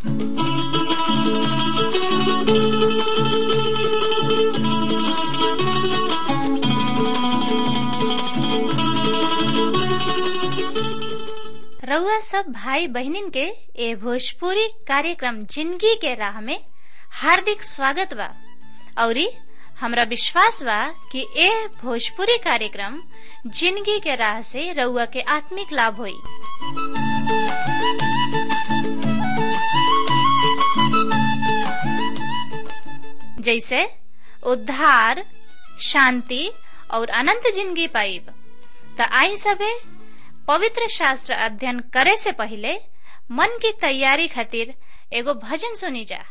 रउआ सब भाई बहनिन के ए भोजपुरी कार्यक्रम जिंदगी के राह में हार्दिक स्वागत बा औरी हमरा विश्वास बा कि ए भोजपुरी कार्यक्रम जिंदगी के राह से रउआ के आत्मिक लाभ होई जैसे उद्धार शांति और अनंत जिंदगी पाइब त आई सबे पवित्र शास्त्र अध्ययन करे से पहले मन की तैयारी खातिर एगो भजन सुनी जा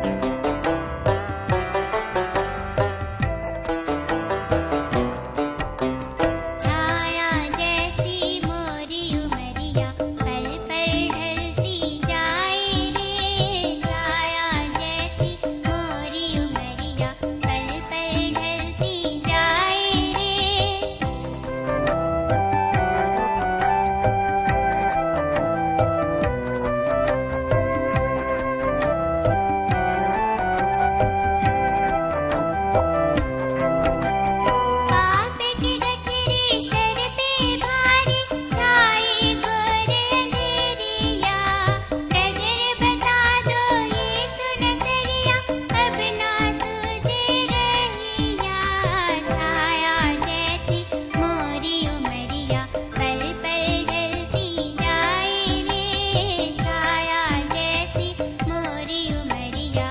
छाया जैसी मोरी उमरिया पल पल ढलती जाए रे छाया जैसी मोरी उमरिया पल पल ढलती जाए रे पाप की गठरी सर पे भारी छाई घोर अंधेरिया नजर बता दो यीशु नजरिया अब ना सूझे रहिया छाया जैसी मोरी उमरिया पल पल ढलती जाए रे छाया जैसी मोरी उमरिया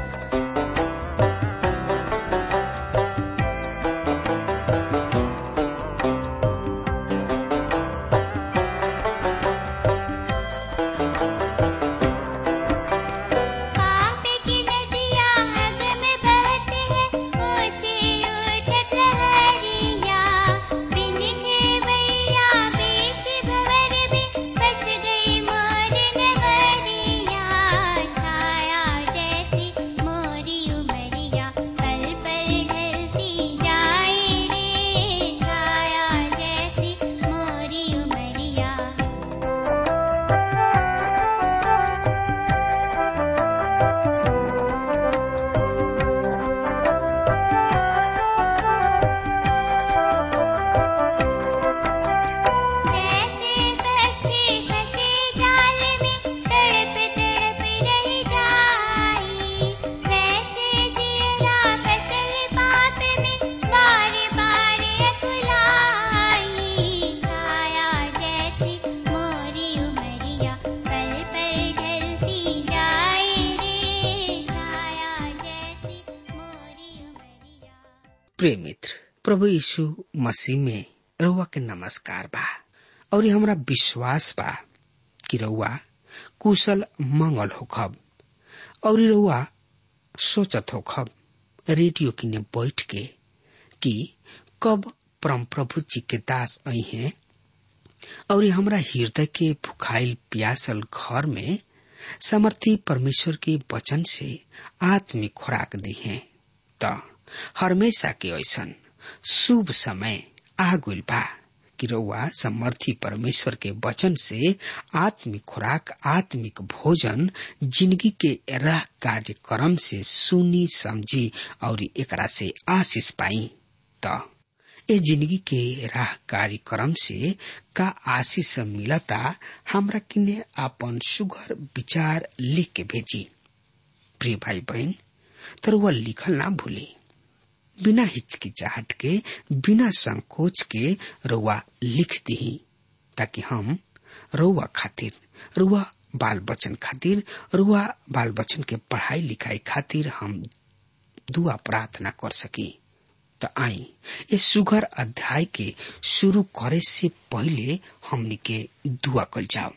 पाप की नदियाँ अग में बहते हैं ऊंची उठत लहरिया बिन खेवैया बीच भंवर में फंस गई मोर नगरिया छाया जैसी मोरी उमरिया पल पल ढलती जाए रे छाया जैसी मोरी उमरिया जैसे पक्षी फंसे जाल में तड़प तड़प रह जाई वैसे जीरा फसल पाप में बार बार अकुलाई छाया जैसी मोरी उमरिया पल पल ढलती जाए रे छाया जैसी मोरी उमरिया प्रिय मित्र प्रभु यीशु मसीह में रउआ के नमस्कार बा और हमरा विश्वास बा कि रउआ कुशल मंगल होखब और रउआ सोचत होखब रेडियो किने बैठ के कि कब परम प्रभु जी के दास आई हैं और हमरा हृदय के भुखाइल प्यासल घर में समर्थी परमेश्वर के वचन से आत्मिक खुराक दी है त हमेशा के ऐसन शुभ समय आ गइल बा कि रउआ समर्थी परमेश्वर के वचन से आत्मिक खुराक आत्मिक भोजन जिंदगी के राह कार्यक्रम से सुनी समझी और एकरा से आशीष पाई त ए जिंदगी के राह कार्यक्रम से का आशीष मिलता हमरा किने आपन सुघर विचार लिख के भेजी प्रिय भाई बहन तर वह लिखल ना भूली बिना हिचकिचाहट के बिना संकोच के रउआ लिख दी ताकि हम रउआ खातिर रउआ बाल बच्चन खातिर रउआ बाल बच्चन के पढ़ाई लिखाई खातिर हम दुआ प्रार्थना कर सकी त आई ये सुघर अध्याय के शुरू करे से पहले हमनी के दुआ कल जाओ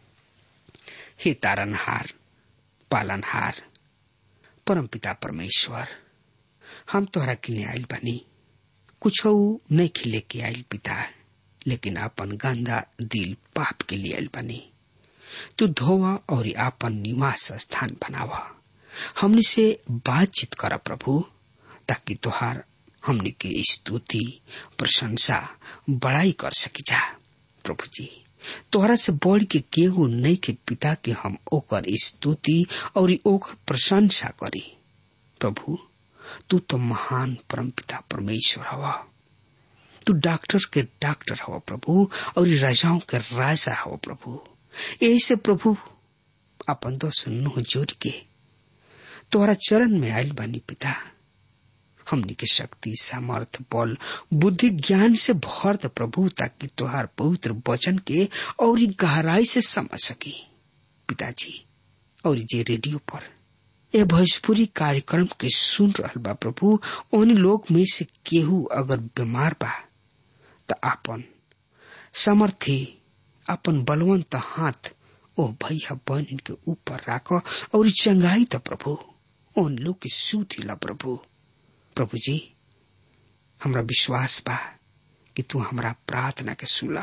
हे तारनहार पालनहार परमपिता परमेश्वर हम तोहरा किने आइल बानी कुछ नहीं खिले के आइल पिता लेकिन आपन गंदा दिल पाप के लिए आइल बानी तू धोवा और आपन निवास स्थान बनावा हमनी से बातचीत कर प्रभु ताकि तोहार हमनी के स्तुति प्रशंसा बड़ाई कर सकी जा प्रभु जी तोहरा से बढ़ के केहू नहीं के पिता के हम ओकर स्तुति और ओकर प्रशंसा करी प्रभु तू तो महान परम पिता परमेश्वर हवा तू डॉक्टर के डॉक्टर हवा प्रभु और राजाओं के राजा हवा प्रभु यही से प्रभु अपन दोस्त नुह जोड़ के तोहरा चरण में आयल बानी पिता हमनी के शक्ति सामर्थ बल बुद्धि ज्ञान से भर द प्रभु ताकि तोहार पवित्र वचन के और गहराई से समझ सकी पिताजी और जे रेडियो पर ए भोजपुरी कार्यक्रम के सुन रहल बा प्रभु उन लोग में से केहू अगर बीमार बा त आपन समर्थी अपन बलवंत हाथ ओ भैया बहन के ऊपर राख और चंगाई त प्रभु उन लोग के सुधिला प्रभु प्रभु जी हमरा विश्वास बा कि तू हमरा प्रार्थना के सुनला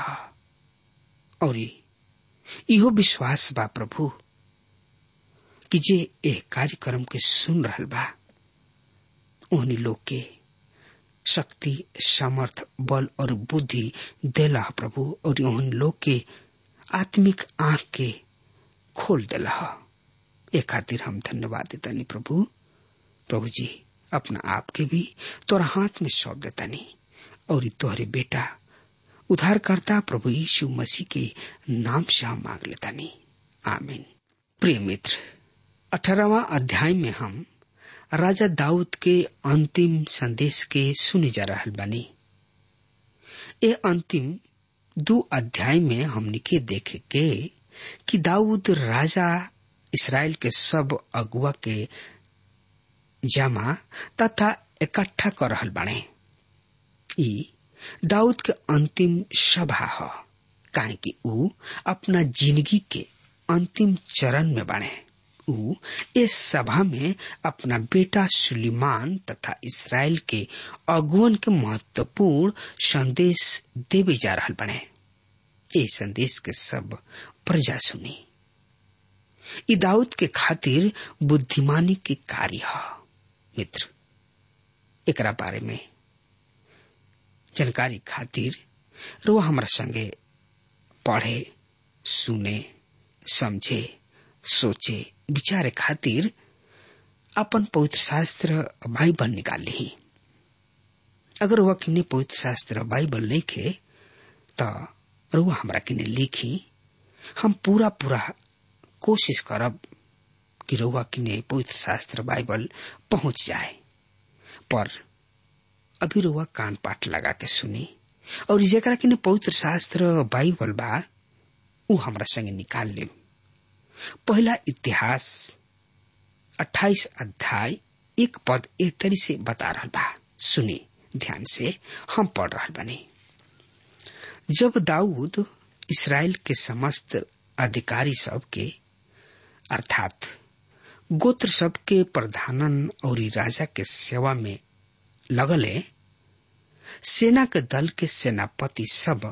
और इहो विश्वास बा प्रभु कि जे एह कार्यक्रम के सुन रहल बा ओहनी लोग के शक्ति सामर्थ बल और बुद्धि देला प्रभु और ओहन लोग के आत्मिक आंख के खोल देला ए खातिर हम धन्यवाद देतानी प्रभु प्रभु जी अपना आप के भी तोरा हाथ में सौंप देतानी और तोहरे बेटा उद्धारकर्ता प्रभु यीशु मसीह के नाम से हम मांग लेतानी आमीन प्रिय मित्र अठारहवा अध्याय में हम राजा दाऊद के अंतिम संदेश के सुने जा रहा बानी ए अंतिम दो अध्याय में हमने के देखे के कि दाऊद राजा इसराइल के सब अगुआ के जमा तथा इकट्ठा कर रहल बाणे ई दाऊद के अंतिम सभा ह काहे कि ऊ अपना जिंदगी के अंतिम चरण में बाणे ऊ इस सभा में अपना बेटा सुलेमान तथा इसराइल के अगुवन के महत्वपूर्ण संदेश देवे जा रहा बने ये संदेश के सब प्रजा सुनी ई दाऊद के खातिर बुद्धिमानी के कार्य है मित्र एकरा बारे में जानकारी खातिर रो हमारा संगे पढ़े सुने समझे सोचे विचारे खातिर अपन पवित्र शास्त्र बाइबल निकाल ली अगर वह किन्ने पवित्र शास्त्र बाइबल नहीं खे तो रुआ हमरा किने लिखी हम पूरा पूरा कोशिश करब कि रुआ किने पवित्र शास्त्र बाइबल पहुंच जाए पर अभी रुआ कान पाठ लगा के सुनी और जेकरा किने पवित्र शास्त्र बाइबल बा ऊ हमरा संगे निकाल ले पहला इतिहास 28 अध्याय एक पद ए तरी से बता रहा बा सुनी ध्यान से हम पढ़ रहा बने जब दाऊद इसराइल के समस्त अधिकारी सब के अर्थात गोत्र सब के प्रधानन और राजा के सेवा में लगले सेना के दल के सेनापति सब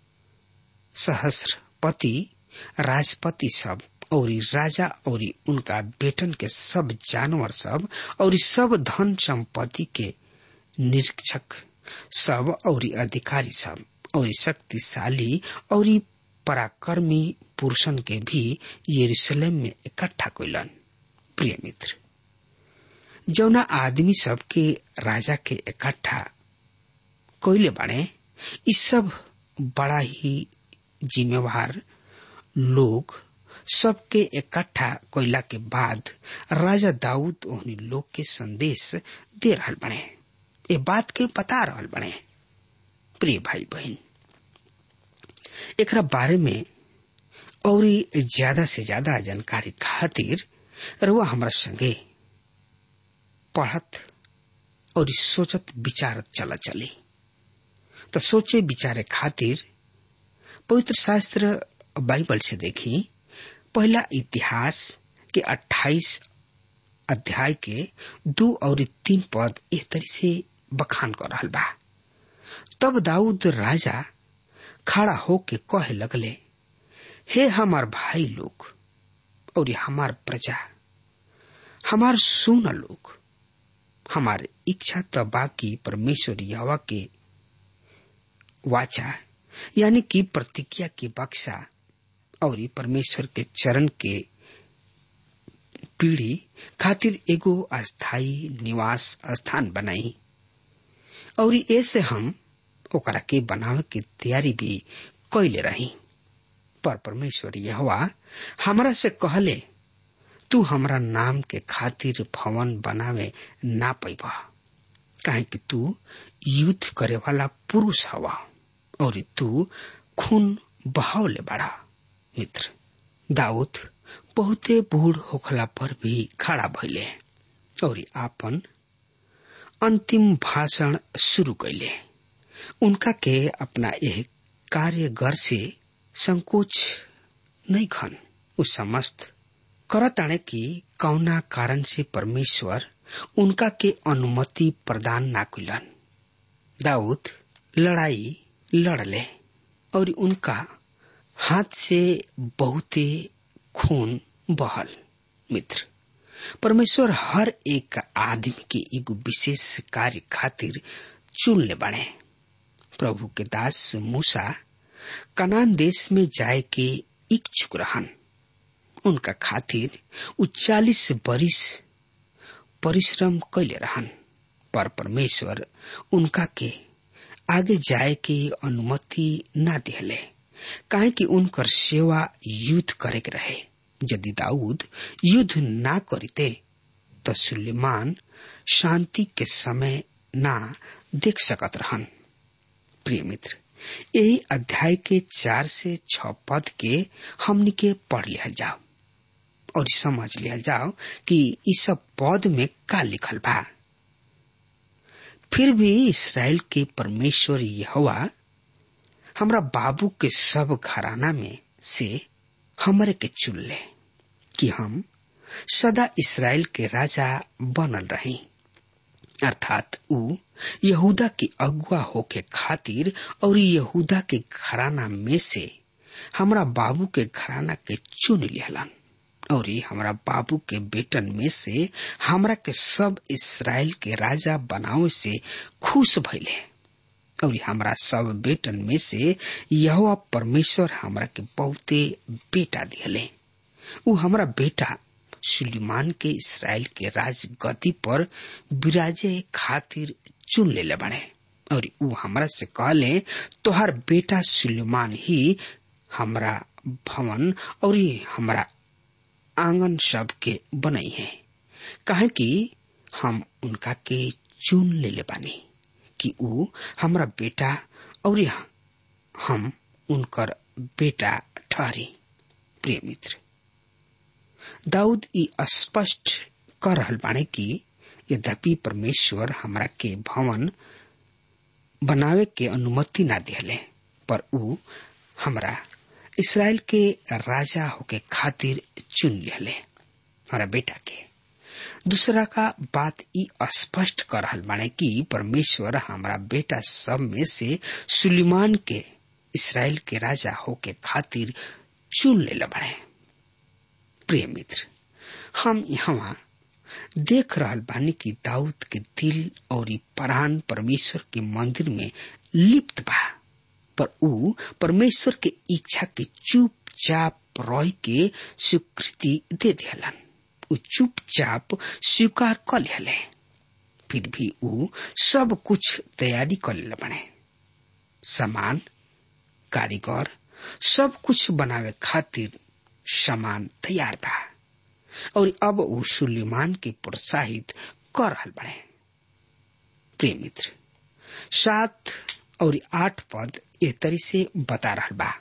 सहस्रपति राजपति सब और राजा और उनका बेटन के सब जानवर सब और सब धन संपत्ति के निरीक्षक सब और अधिकारी सब और शक्तिशाली और पराक्रमी पुरुषन के भी यरूशलेम में इकट्ठा कैलन प्रिय मित्र जौना आदमी सब के राजा के इकट्ठा कोयले बने इस सब बड़ा ही जिम्मेवार लोग सबके इकट्ठा कोयला के बाद राजा दाऊद ओहनी लोग के संदेश दे रहल बने ये बात के बता रहल बने प्रिय भाई बहन एकरा बारे में और ज्यादा से ज्यादा जानकारी खातिर रुआ हमरा संगे पढ़त और सोचत विचारत चला चली तो सोचे विचारे खातिर पवित्र शास्त्र बाइबल से देखी पहला इतिहास के 28 अध्याय के दो और तीन पद एक तरी से बखान कर रहा बा तब दाऊद राजा खड़ा होके कहे लगले हे हमार भाई लोग और हमार प्रजा हमार सुन लोग हमार इच्छा तो बाकी परमेश्वर यवा के वाचा यानी कि प्रतिज्ञा की बक्सा और परमेश्वर के चरण के पीढ़ी खातिर एगो अस्थाई निवास स्थान बनाई और ऐसे हम ओकरा के बनावे की तैयारी भी कैले रही पर परमेश्वर यहवा हमरा से कहले तू हमरा नाम के खातिर भवन बनावे ना पैबा काहे कि तू युद्ध करे वाला पुरुष हवा और तू खून बहावले बड़ा मित्र दाऊद बहुते बूढ़ होखला पर भी खड़ा भइले और आपन अंतिम भाषण शुरू कैले उनका के अपना यह कार्यगर से संकोच नहीं खन उस समस्त करताणे की कौना कारण से परमेश्वर उनका के अनुमति प्रदान ना कुलन दाऊद लड़ाई लड़ले और उनका हाथ से बहुते खून बहल मित्र परमेश्वर हर एक आदमी के एगो विशेष कार्य खातिर चुन ले बने प्रभु के दास मूसा कनान देश में जाए के इच्छुक रहन उनका खातिर उ चालीस बरिस परिश्रम कैले रहन पर परमेश्वर उनका के आगे जाए के अनुमति ना दिले काहे कि उनकर सेवा युद्ध करे के रहे यदि दाऊद युद्ध ना करते तो सुलेमान शांति के समय ना देख सकत रहन प्रिय मित्र यही अध्याय के चार से छ पद के हमनी के पढ़ लिया जाओ और समझ लिया जाओ कि इस सब पद में का लिखल बा फिर भी इसराइल के परमेश्वर यहोवा हमरा बाबू के सब घराना में से हमरे के चुन ले कि हम सदा इसराइल के राजा बनल रही अर्थात ऊ यहूदा की अगुआ होके खातिर और यहूदा के घराना में से हमरा बाबू के घराना के चुन लिहलन और हमरा बाबू के बेटन में से हमरा के सब इसराइल के राजा बनावे से खुश भइले और हमरा सब बेटन में से यह परमेश्वर हमरा के बहुते बेटा दिले उ हमरा बेटा सुलेमान के इसराइल के राज गति पर विराजे खातिर चुन ले बने और उ हमरा से कहले तोहर बेटा सुलेमान ही हमरा भवन और हमरा आंगन सब के बनई है काहे कि हम उनका के चुन ले ले बानी कि उ हमरा बेटा और हम उनकर बेटा ठहरी प्रिय मित्र दाऊद ई स्पष्ट कर रहल बाने कि यद्यपि परमेश्वर हमरा के भवन बनावे के अनुमति ना दिले पर उ हमरा इसराइल के राजा होके खातिर चुन लिहले हमारा बेटा के दूसरा का बात ई स्पष्ट कर रहल बाने कि परमेश्वर हमारा बेटा सब में से सुलेमान के इसराइल के राजा होके खातिर चुन ले बने प्रिय मित्र हम यहाँ देख रहल बानी कि दाऊद के दिल और प्राण परमेश्वर के मंदिर में लिप्त बा पर ऊ परमेश्वर के इच्छा के चुपचाप रह के स्वीकृति दे दिलन ऊ चुपचाप स्वीकार कर ले फिर भी ऊ सब कुछ तैयारी कर ले बने सामान कारीगर सब कुछ बनावे खातिर सामान तैयार बा और अब ऊ सुलेमान के प्रोत्साहित कर रहल बने प्रिय मित्र सात और आठ पद एह तरी से बता रहल बा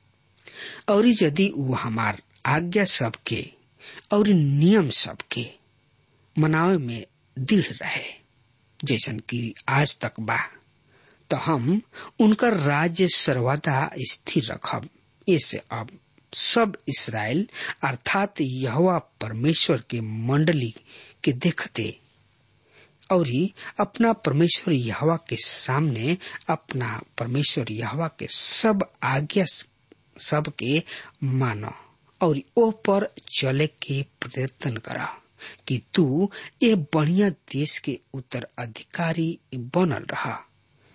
और यदि ऊ हमार आज्ञा सबके और नियम सबके मनावे में दृढ़ रहे जैसन कि आज तक बा तो हम उनकर राज्य सर्वदा स्थिर रखब ऐसे अब सब इसराइल अर्थात यहोवा परमेश्वर के मंडली के देखते और अपना परमेश्वर यहवा के सामने अपना परमेश्वर यहवा के सब आज्ञा सब के मानो और ओ पर चले के प्रयत्न करा कि तू ये बढ़िया देश के उत्तराधिकारी बनल रहा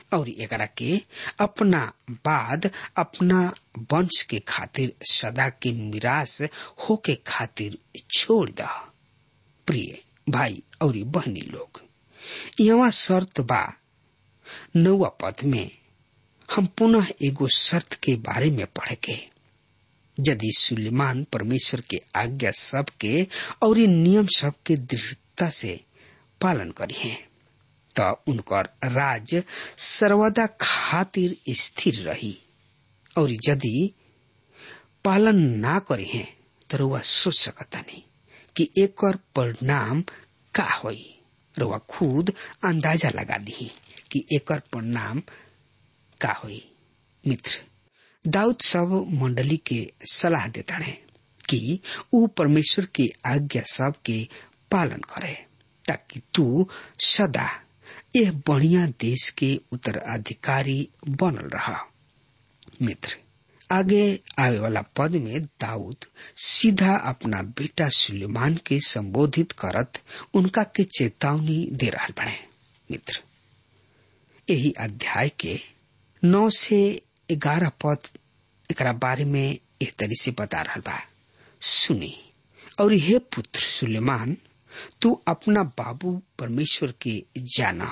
और एकरा के अपना बाद अपना वंश के खातिर सदा के मिरास होके खातिर छोड़ द प्रिय भाई और बहनी लोग यहाँ शर्त बा नौवा पद में हम पुनः एगो शर्त के बारे में पढ़ के यदि सुलेमान परमेश्वर के आज्ञा सबके और नियम सबके दृढ़ता से पालन करी है तो उनकर राज सर्वदा खातिर स्थिर रही और यदि पालन ना करे हैं तो रुआ सोच सकता नहीं कि एक परिणाम का होई रुआ खुद अंदाजा लगा ली कि एक परिणाम का होई मित्र दाऊद सब मंडली के सलाह देता है कि ऊ परमेश्वर के आज्ञा सब के पालन करे ताकि तू सदा यह बढ़िया देश के उत्तराधिकारी बनल रहा मित्र आगे आवे वाला पद में दाऊद सीधा अपना बेटा सुलेमान के संबोधित करत उनका के चेतावनी दे रहा बने मित्र यही अध्याय के नौ से ग्यारह पद एक बारे में एक तरी से बता रहा बा सुनी और हे पुत्र सुलेमान तू अपना बाबू परमेश्वर के जाना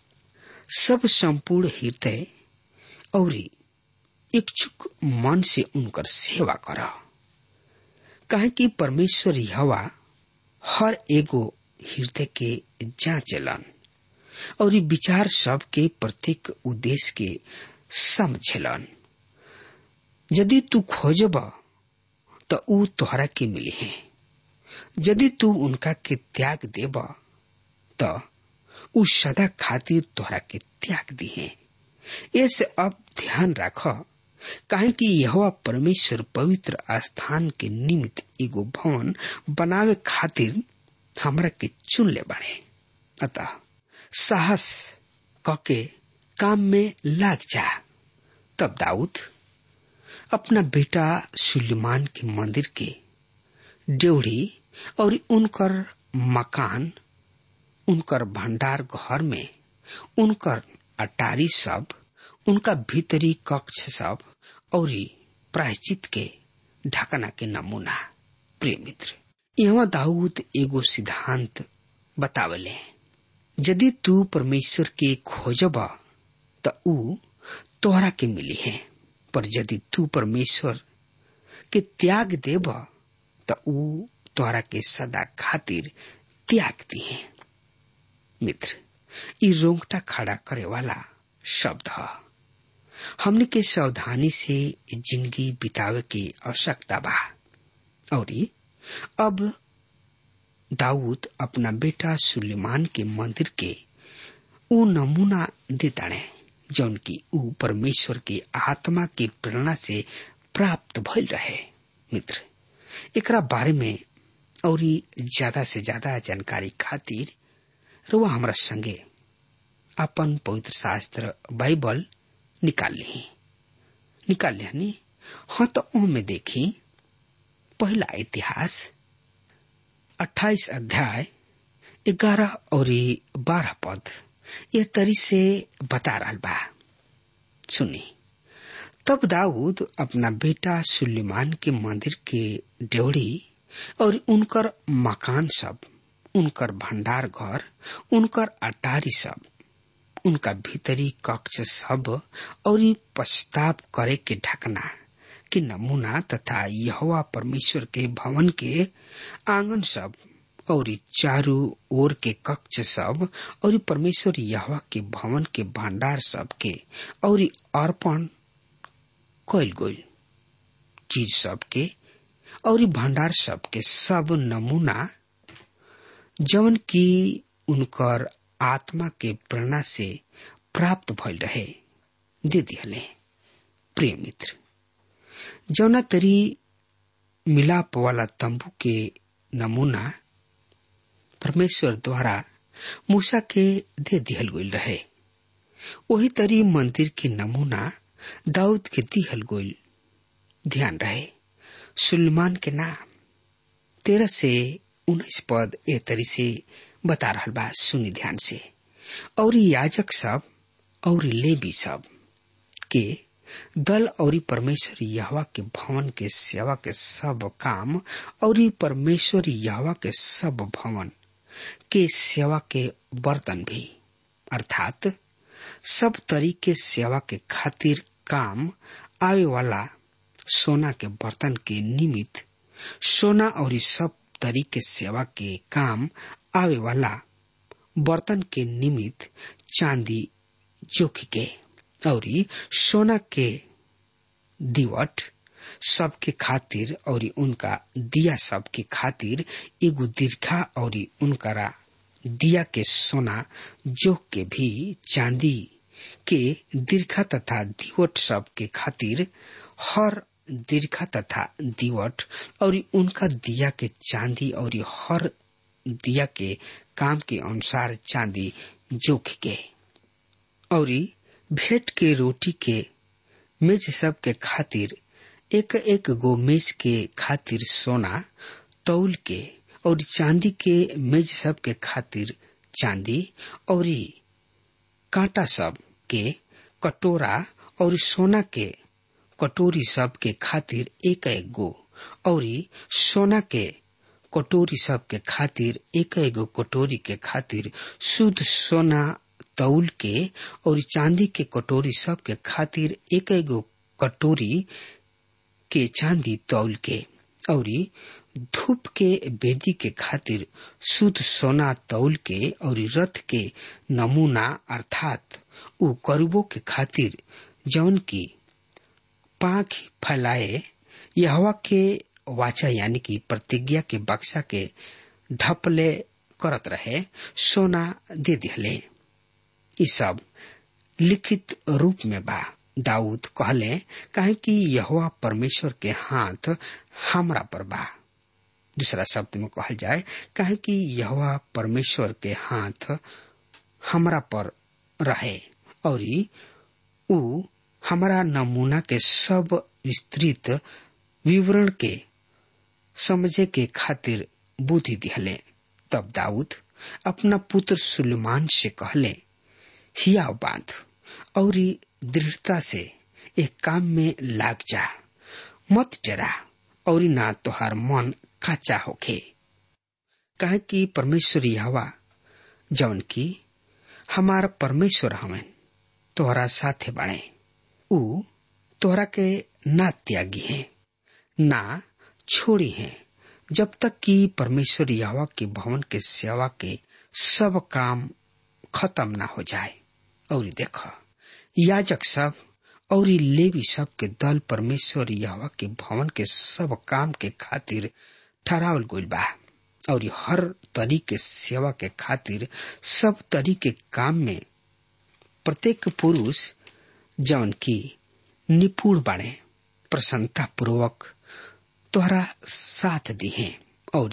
सब संपूर्ण हृदय और इच्छुक मन से उनकर सेवा कर कहे कि परमेश्वर हवा हर एगो हृदय के जांचलन और विचार सब के प्रत्येक उद्देश्य के समझलन यदि तू खोजब तो ऊ तोहरा के मिली है यदि तू उनका के त्याग देब तो ऊ सदा खातिर तोहरा के त्याग दी है ऐसे अब ध्यान रख काहे कि यह परमेश्वर पवित्र स्थान के निमित्त एगो भवन बनावे खातिर हमरा के चुन ले बने अतः साहस कके काम में लाग जा तब दाऊद अपना बेटा सुलेमान के मंदिर के ड्योढ़ी और उनकर मकान उनकर भंडार घर में उनकर अटारी सब उनका भीतरी कक्ष सब और प्रायश्चित के ढकना के नमूना प्रिय मित्र यहाँ दाऊद एगो सिद्धांत बतावले यदि तू परमेश्वर के खोजब त ऊ तोहरा के मिली है पर यदि तू परमेश्वर के त्याग देब त ऊ तोहरा के सदा खातिर त्याग दी है मित्र ई रोंगटा खड़ा करे वाला शब्द है हमने के सावधानी से जिंदगी बितावे की आवश्यकता बा और अब दाऊद अपना बेटा सुलेमान के मंदिर के ऊ नमूना देता है जौन की ऊ परमेश्वर के आत्मा के प्रेरणा से प्राप्त भइल रहे मित्र एकरा बारे में और ज्यादा से ज्यादा जानकारी खातिर रुआ हमरा संगे अपन पवित्र शास्त्र बाइबल निकाल ली निकाल लिहनी हाँ तो ओ में देखी पहला इतिहास अट्ठाईस अध्याय ग्यारह और बारह पद ये तरी से बता रहा बा सुनी तब दाऊद अपना बेटा सुलेमान के मंदिर के ड्योढ़ी और उनकर मकान सब उनकर भंडार घर उनकर अटारी सब उनका भीतरी कक्ष सब और पश्चाताप करे के ढकना के नमूना तथा यहोवा परमेश्वर के भवन के आंगन सब और चारू ओर के कक्ष सब और परमेश्वर यहोवा के भवन के भंडार सब के और अर्पण कैल गई चीज सब के और भंडार सब के सब नमूना जवन की उनकर आत्मा के प्रेरणा से प्राप्त भइल रहे दे दिहले प्रिय मित्र जौना तरी मिलाप वाला तंबू के नमूना परमेश्वर द्वारा मूसा के दे दिहल गईल रहे वही तरी मंदिर के नमूना दाऊद के दिहल गईल ध्यान रहे सुलेमान के नाम तेरह से उन्नीस पद ए तरी से बता रहा बा सुनी ध्यान से और याजक सब और लेवी सब के दल और परमेश्वर यहवा के भवन के सेवा के सब काम और परमेश्वर यहवा के सब भवन के सेवा के बर्तन भी अर्थात सब तरीके सेवा के खातिर काम आवे वाला सोना के बर्तन के निमित्त सोना और सब तरीके सेवा के काम आवे वाला बर्तन के निमित्त चांदी जोख के और सोना के दिवट सबके खातिर और उनका दिया सबके खातिर एगो दीर्घा और उनकरा दिया के सोना जोख के भी चांदी के दीर्घा तथा दिवट सब के खातिर हर दीर्घा तथा दिवट और उनका दिया के चांदी और हर दिया के काम के अनुसार चांदी जोख के और भेंट के रोटी के मेज सब के खातिर एक एक गो मेज के खातिर सोना तौल के और चांदी के मेज सब के खातिर चांदी और कांटा सब के कटोरा और सोना के कटोरी सब के खातिर एक एक गो और सोना के कटोरी सब के खातिर एक एक गो कटोरी के खातिर शुद्ध सोना तौल के और चांदी के कटोरी सब के खातिर एक एक गो कटोरी के चांदी तौल के और धूप के बेदी के खातिर शुद्ध सोना तौल के और रथ के नमूना अर्थात उ करुबो के खातिर जौन की पाख फैलाए यहवा के वाचा यानी कि प्रतिज्ञा के बक्सा के ढपले करत रहे सोना दे दिहले ई सब लिखित रूप में बा दाऊद कहले काहे कि यहोवा परमेश्वर के हाथ हमरा पर बा दूसरा शब्द में कहल जाए काहे कि यहोवा परमेश्वर के हाथ हमरा पर रहे और उ हमारा नमूना के सब विस्तृत विवरण के समझे के खातिर बुद्धि दिहले तब दाऊद अपना पुत्र सुलेमान से कहले हिया बांध और दृढ़ता से एक काम में लाग जा मत डरा और ना तोहार मन काचा होखे कहे कि परमेश्वर हवा जौन की हमार परमेश्वर हमें तोहरा साथे बने उ तोहरा के ना त्यागी है ना छोड़ी है जब तक कि परमेश्वर यावा के भवन के सेवा के सब काम खत्म ना हो जाए और देख याजक सब और लेवी सब के दल परमेश्वर यावा के भवन के सब काम के खातिर ठहरावल गइल बा और हर तरीके सेवा के खातिर सब तरीके काम में प्रत्येक पुरुष जौन की निपुण बाणे प्रसन्नता पूर्वक तोहरा साथ दिहे और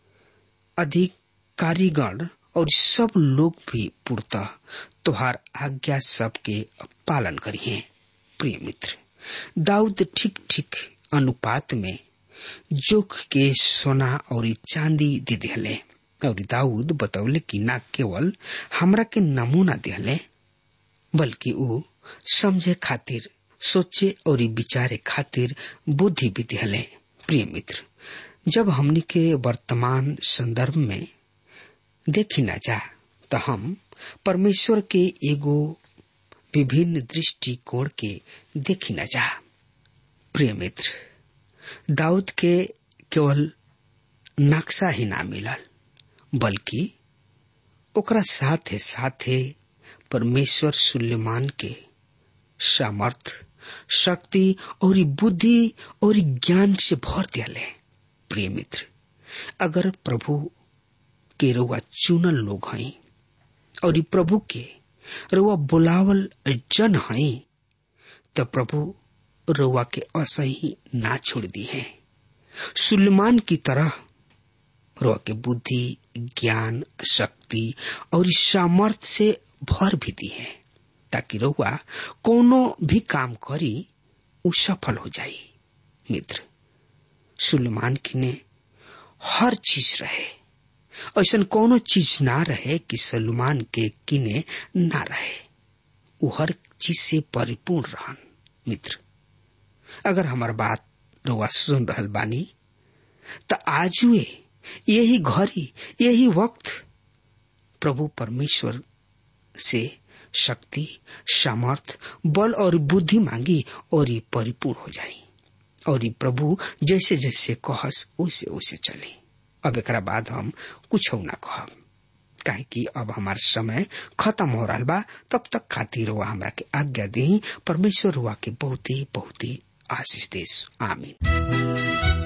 अधिकारीगण और सब लोग भी पूर्णतः तोहार आज्ञा सबके पालन करिए प्रिय मित्र दाऊद ठीक ठीक अनुपात में जोख के सोना और चांदी दे दिले और दाऊद बतौले कि न केवल हमरा के नमूना दिले बल्कि ऊ समझे खातिर सोचे और विचारे खातिर बुद्धि भी दिले प्रिय मित्र जब हमनी के वर्तमान संदर्भ में देखी ना जा तो हम परमेश्वर के एगो विभिन्न दृष्टिकोण के देखी ना जा प्रिय मित्र दाऊद के केवल नक्शा ही ना मिलल बल्कि ओकरा साथे साथे परमेश्वर सुलेमान के सामर्थ शक्ति और बुद्धि और ज्ञान से भर दिले प्रिय मित्र अगर प्रभु के रुआ चुनल लोग हैं और प्रभु के रुआ बुलावल जन हैं तो प्रभु रुआ के असही ना छोड़ दी है सुलेमान की तरह रुआ के बुद्धि ज्ञान शक्ति और सामर्थ्य से भर भी दी है ताकि रुआ कोनो भी काम करी उ सफल हो जाई मित्र सुलेमान की ने हर चीज रहे ऐसा कोनो चीज ना रहे कि सलमान के किने ना रहे उ हर चीज से परिपूर्ण रहन मित्र अगर हमार बात रउआ सुन रहल बानी त आजुए यही घड़ी यही वक्त प्रभु परमेश्वर से शक्ति सामर्थ बल और बुद्धि मांगी और ये परिपूर्ण हो जाई और ये प्रभु जैसे जैसे कहस वैसे वैसे चले अब एक बाद हम कुछ ना कहब काहे कि अब हमार समय खत्म हो रहा बा तब तक खातिर हुआ हमरा के आज्ञा दी परमेश्वर हुआ के बहुत ही बहुत ही आशीष देश आमीन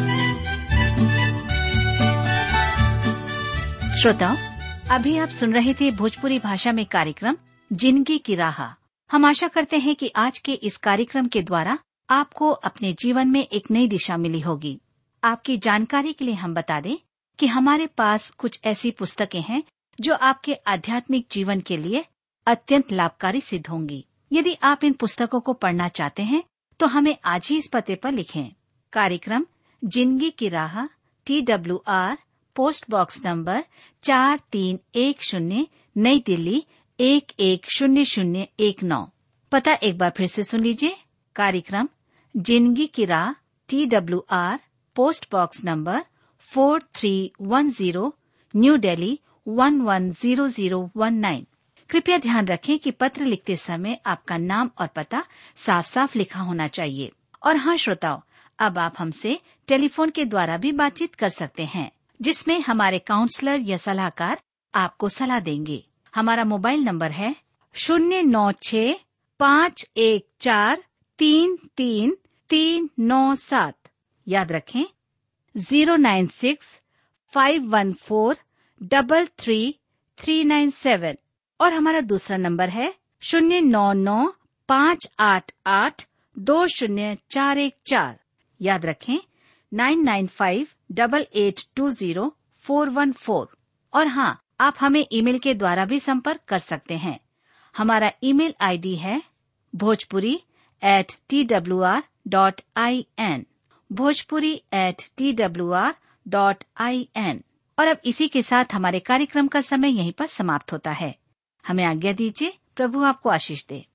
श्रोताओं अभी आप सुन रहे थे भोजपुरी भाषा में कार्यक्रम जिंदगी की राह हम आशा करते हैं कि आज के इस कार्यक्रम के द्वारा आपको अपने जीवन में एक नई दिशा मिली होगी आपकी जानकारी के लिए हम बता दें कि हमारे पास कुछ ऐसी पुस्तकें हैं जो आपके आध्यात्मिक जीवन के लिए अत्यंत लाभकारी सिद्ध होंगी यदि आप इन पुस्तकों को पढ़ना चाहते हैं तो हमें आज ही इस पते पर लिखें कार्यक्रम जिंदगी की राह T W R post box number चार तीन एक शून्य नई दिल्ली एक एक शून्य शून्य एक नौ पता एक बार फिर से सुन लीजिए कार्यक्रम जिंदगी की राह T W R post box number four three one zero new Delhi one one zero zero one nine कृपया ध्यान रखें कि पत्र लिखते समय आपका नाम और पता साफ साफ लिखा होना चाहिए और हाँ श्रोताओं अब आप हमसे टेलीफोन के द्वारा भी बातचीत कर सकते हैं जिसमें हमारे काउंसलर या सलाहकार आपको सलाह देंगे हमारा मोबाइल नंबर है शून्य नौ छ पाँच एक चार तीन तीन तीन नौ सात याद रखें zero nine six five one four double three three nine seven और हमारा दूसरा नंबर है शून्य नौ नौ पाँच आठ आठ दो शून्य चार एक चार याद रखें nine nine five double eight two zero four one four और हाँ आप हमें ईमेल के द्वारा भी संपर्क कर सकते हैं हमारा ईमेल आईडी है Bhojpuri at T W R dot I N Bhojpuri at T W R dot I N और अब इसी के साथ हमारे कार्यक्रम का समय यहीं पर समाप्त होता है हमें आज्ञा दीजिए प्रभु आपको आशीष दे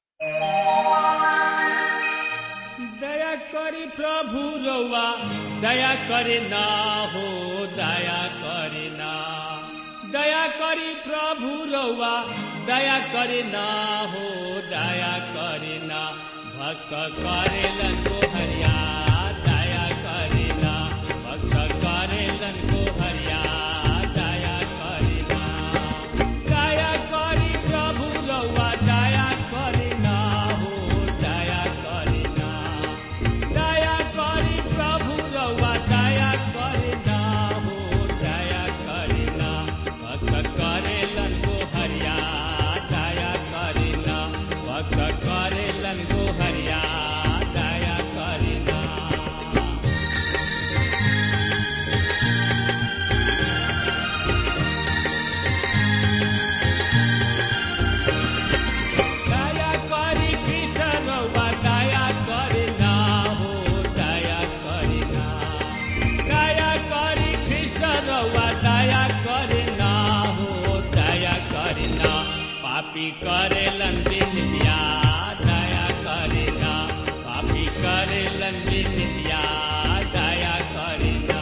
दया करी प्रभु रउआ दया करे ना हो दया करे ना दया करी प्रभु रउआ दया करे ना हो दया करे ना भक्त करेलन को हरिया दया करे ना भक्त करेलन को हरिया दया करे ना दया करी प्रभु रउआ दया करे ना हो दया करे ना दया करी प्रभु रउआ दया करे ना हो दया करे ना भक्त करेलन को हरिया दया करे ना भक्त करेलन को हरिया दया करे ना दया करी कृष्ण रउआ दया करे ना हो दया करे ना दया करी कृष्ण रउआ दया करे ना हो दया करे ना पापी करेलन बिनिया दया करे ना पापी करेलन बिनिया दया करे ना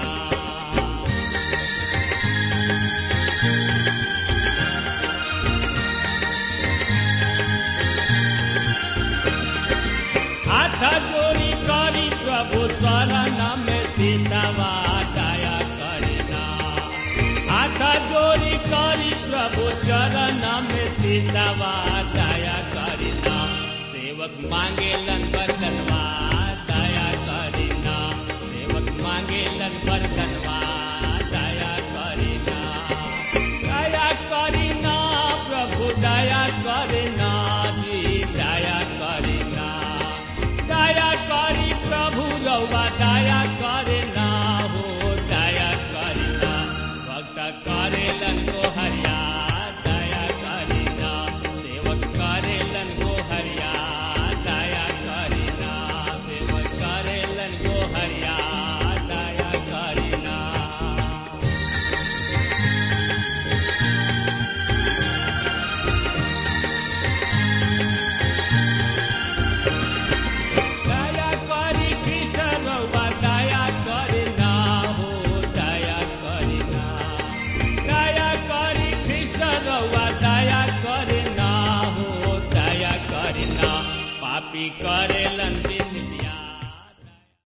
हाथ जोड़ी करी प्रभु शरण में सिसवा दया करना हाथ जोड़ी करी प्रभु चरण में सिसवा दया करना सेवक मांगे लन बरकनवा दया करना सेवक मांगे लन बरकनवा दया करना दया करना प्रभु दया करना जी दया करना दया करी प्रभु रउआ दया करना हो दया करना भक्त करेलन को हरिया दया करना सेवक करेलन को हरिया दया करना सेवक करेलन को हरिया दया करना पापी करेलन